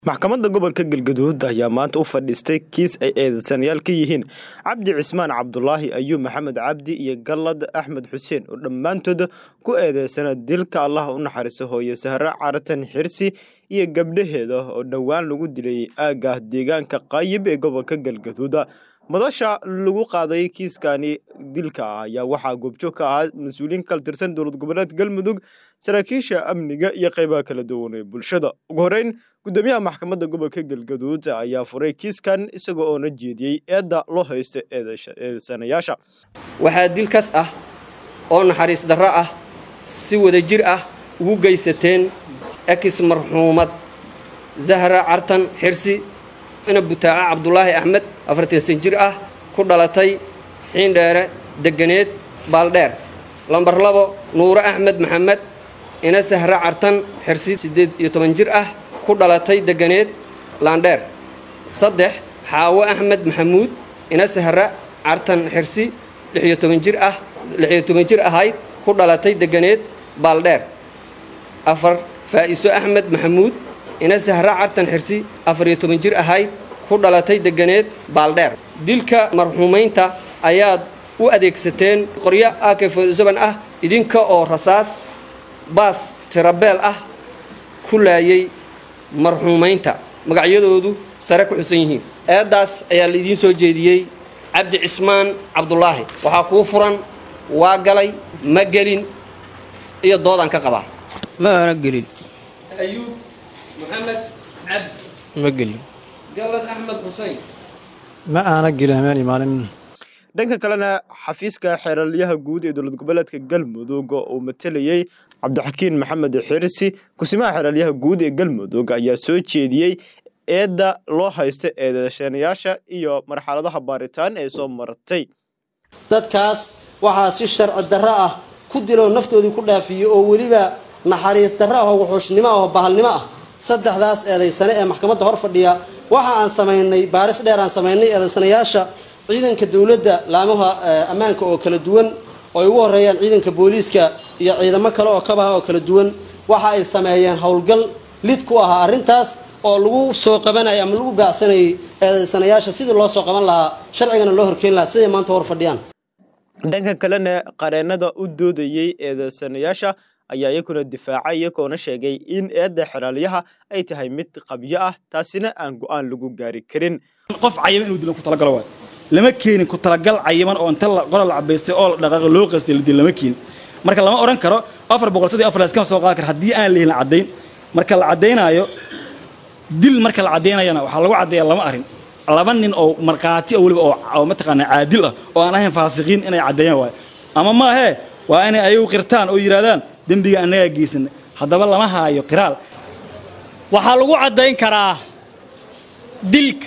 maxkamadda gobolka galgaduud ayaa maanta u fadhiistay kiis ay eedeysanayaal ka yihiin cabdi cismaan cabdulaahi ayuub maxamed cabdi iyo gallad axmed xuseen oo dhammaantood ku eedeysana dilka allah u naxariiso hooye sahre caratan xirsi iyo gabdhaheeda oo dhowaan lagu dilay aagah deegaanka qaayib ee gobolka galgaduud madasha lagu qaaday kiiskani dilka ah ayaa waxaa goobjoog ka ahaa mas-uuliyiin kala tirsan dowlad goboleed galmudug saraakiisha amniga iyo qaybaha kala duwan ee bulshada ugu horeyn gudoomiyaha maxkamadda gobolka galgaduud ayaa furay kiiskan isaga oona jeediyey eedda loo haysta eedeysanayaasha waxaa dilkaas ah oo naxariis darro ah si wadajir ah ugu geysateen ekis marxuumad zahra cartan xirsi ina butaaca cabdulaahi axmed afartansan jir ah ku dhalatay xiindheere deganeed baaldheer lambar labo nuure axmed maxamed ina sahra cartan xirsi siddeed iyo toban jir ah ku dhalatay deganeed laandheer saddex xaawo axmed maxamuud ina sahra cartan xirsi lixiyo toban jir ah lixiyo toban jir ahayd ku dhalatay deganeed baaldheer afar faa'iso axmed maxamuud ina sahra cartan xirsi afar iyo toban jir ahayd ku dhalatay deganeed baaldheer dilka marxuumaynta ayaad u adeegsateen qoryo akefsoban ah idinka oo rasaas baas tirabeel ah ku laayay marxuumaynta magacyadoodu sare ku xusan yihiin eeddaas ayaa laidiin soo jeediyey cabdi cismaan cabdulaahi waxaa kuu furan waa galay ma gelin iyo doodaan ka qabaa ma aana gelin ayuub maxamed cabdi ma gelin gallad axmed xuseyn ma aana gelin hameen imaanin dhanka kalena xafiiska xeeralyaha guud ee dowlad goboleedka galmudug uu matelayey cabdixakiin maxamed xirsi kusimaha xeeralyaha guud ee galmudug ayaa soo jeediyey eedda loo haysta eedeeshanayaasha iyo marxaladaha baaritaan ee soo martay dadkaas waxaa si sharci darro ah ku diloo naftoodii ku dhaafiyo oo weliba naxariis darro ah oo wuxuushnimo ah oo bahalnimo ah saddexdaas eedaysane ee maxkamadda hor fadhiya waxa aan samaynay baaris dheer aan samaynay eedaysanayaasha ciidanka dowladda laamaha ammaanka oo kala duwan oo ay ugu horeeyaan ciidanka booliiska iyo ciidamo kale oo kabaha oo kala duwan waxa ay sameeyeen howlgal lid ku ahaa arrintaas oo lagu soo qabanayay ama lagu baacsanayay eedaysanayaasha sidii loo soo qaban lahaa sharcigana loo horkeyn lahaa siday maanta hor fadhiyaan dhanka kalena qareennada u doodayey eedeysanayaasha ayaa iyakuna difaacay iyagoona sheegay in eedda xeraalyaha ay tahay mid qabyo ah taasina aan go'aan lagu gaari karin qof cayiman inuu dilan ku talagalo waay lama keenin ku talagal cayiman oo inta qola la cabaystay oo la dhaqaaqo loo qastay la dil lama keenin marka lama odhan karo afar boqol saddex afar laskama soo qaadi karo haddii aan lehelin caddayn marka la caddaynaayo dil marka la caddaynayana waxaa lagu caddeeyaa lama arrin laba nin oo markhaati oo weliba oo mataqaanaa caadil ah oo aan ahayn faasiqiin inay caddeeyaan waayo ama maahee waa inay ayagu qirtaan oo yidhahdaan dembiga annagaa geysanay haddaba lama haayo qiraal waxaa lagu caddayn karaa dilka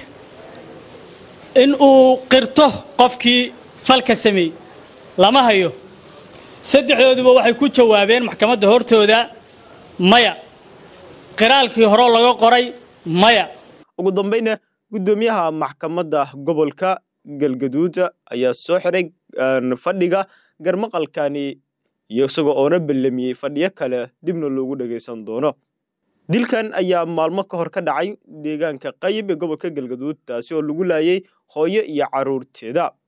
in uu qirto qofkii falka sameeyey lama hayo saddexdooduba waxay ku jawaabeen maxkamadda hortooda maya qiraalkii hore laga qoray maya ugu dambayna guddoomiyaha maxkamadda gobolka galgaduud ayaa soo xiray fadhiga garmaqalkani iyo isagoo oona ballamiyey fadhiyo kale dibna loogu dhagaysan doono dilkan ayaa maalmo ka hor ka dhacay deegaanka qayib ee gobolka galgaduud taasi oo lagu laayay hooyo iyo carruurteeda